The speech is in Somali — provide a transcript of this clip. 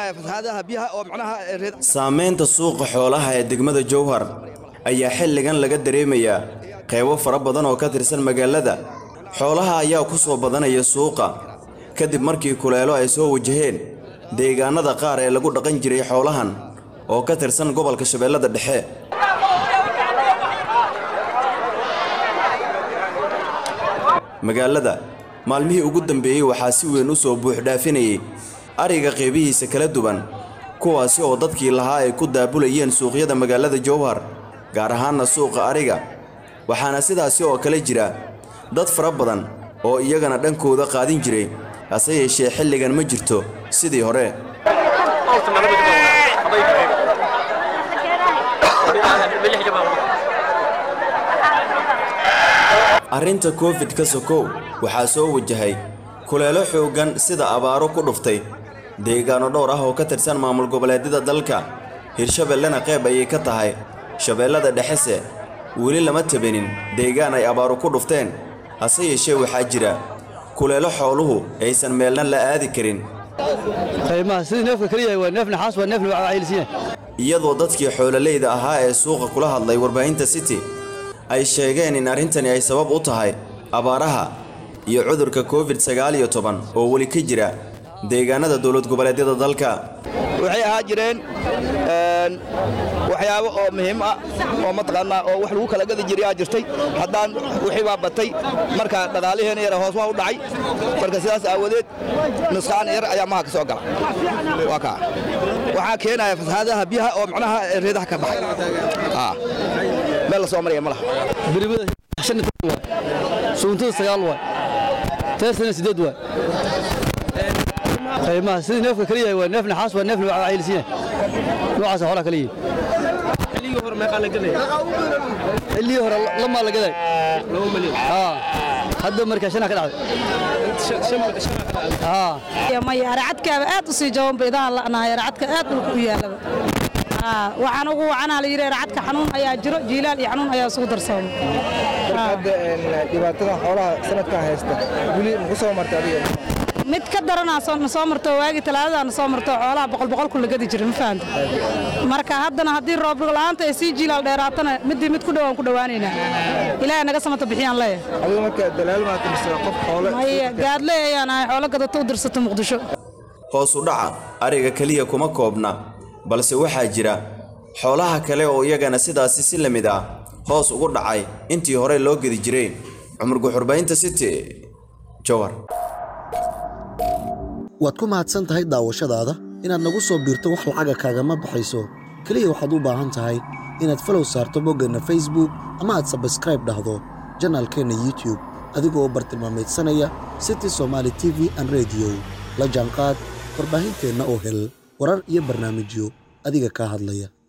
keenaya fasahaadaha biyaha oo macnaha reed saamaynta suuqa xoolaha ee degmada jowhar ayaa xilligan laga dareemayaa qaybo fara badan oo ka tirsan magaalada xoolaha ayaa ku soo badanaya suuqa kadib markii kuleelo ay soo wajaheen deegaanada qaar ee lagu dhaqan jiray xoolahan oo ka tirsan gobolka shabeellada dhexe magaalada maalmihii ugu dambeeyey waxaa si weyn u soo buuxdhaafinayay ariga qaybihiisa kala duwan kuwaasi oo dadkii lahaa ay ku daabulayeen suuqyada magaalada jowhar gaar ahaanna suuqa ariga waxaana sidaasi oo kale jira dad fara badan oo iyagana dhankooda qaadin jiray hase yeeshee xilligan ma jirto sidii hore arrinta covid ka sokow waxaa soo wajahay kuleelo xooggan sida abaaro ku dhuftay deegaano dhowr ah oo ka tirsan maamul goboleedyada dalka hirshabellena qayb ayay ka tahay shabeellada dhexese weli lama tabanin deegaan ay abaaru ku dhufteen hase yeeshee waxaa jira kuleelo xooluhu aysan meelna la aadi karin qiimaha sidii neefka keliya waa neef naxaas waa neef caylisiin iyadoo dadkii xoololeyda ahaa ee suuqa kula hadlay warbaahinta city ay sheegeen in arrintani ay sabab u tahay abaaraha iyo cudurka covid sagaal iyo toban oo weli ka jira deegaanada dowlad goboleedyada dalka waxay ahaa jireen waxyaabo oo muhiim ah oo mataqaanaa oo wax lagu kala gadi jiray aa jirtay haddaan wixii baa batay marka dhaqaaliheena yara hoos waa u dhacay marka sidaas aawadeed nusqaan yar ayaa maha ka soo gala waa kaa waxaa keenaya fasahaadaha biyaha oo macnaha reedaha ka baxay meel la soo maraya ma laha birimada shan iyo toban waay suguntada sagaal waay teersana sideed waay qiimaha sidii neefka keliya waa neef naxaas waa neef caylisiin noocaas xoolaha kaliya xilligii hore meeqaa la gaday xilligii hore lamaa la gaday haa hadda markaa shanaa ka dhacday maya aracadkaaba aad u sii jaban baydaan la'nahay aracadka aad dhulka u yaalaba waxaan ugu wacanaa la yidhi aracadka xanuun ayaa jiro jiilaal iyo xanuun ayaa isugu darsoomay dhibaatada xoolaha sanadkan haysta weli maku soo marta adiga mid ka daranaa na soo marto waagii talaadadaa na soo marto xoolaha boqol boqolku la gadi jiray ma fahamta marka haddana haddii roob la'aanta ay sii jiilaal dheeraatana middii mid ku dhowaan ku dhowaanaynaa ilaahay naga samata bixiyaan leeyahay adiga marka dalaal maad tirsaa qof xoole maya gaadle ayaan ahay xoolo gadato u dirsato muqdisho hoos u dhaca ariga keliya kuma koobna balse waxaa jira xoolaha kale oo iyagana sidaasi si la mid ah hoos ugu dhacay intii hore loo gedi jiray cumar guxurbaynta city jowhar waad ku mahadsan tahay daawashadaada inaad nagu soo biirto wax lacaga kaagama baxayso keliya waxaad u baahan tahay inaad falow saarto boggeenna facebook ama aad sabskraib dhahdo janaalkeenna youtube adigoo bartilmaameedsanaya city somaali t v an rediyo la jaanqaad warbaahinteenna oo hel warar iyo barnaamijyo adiga kaa hadlaya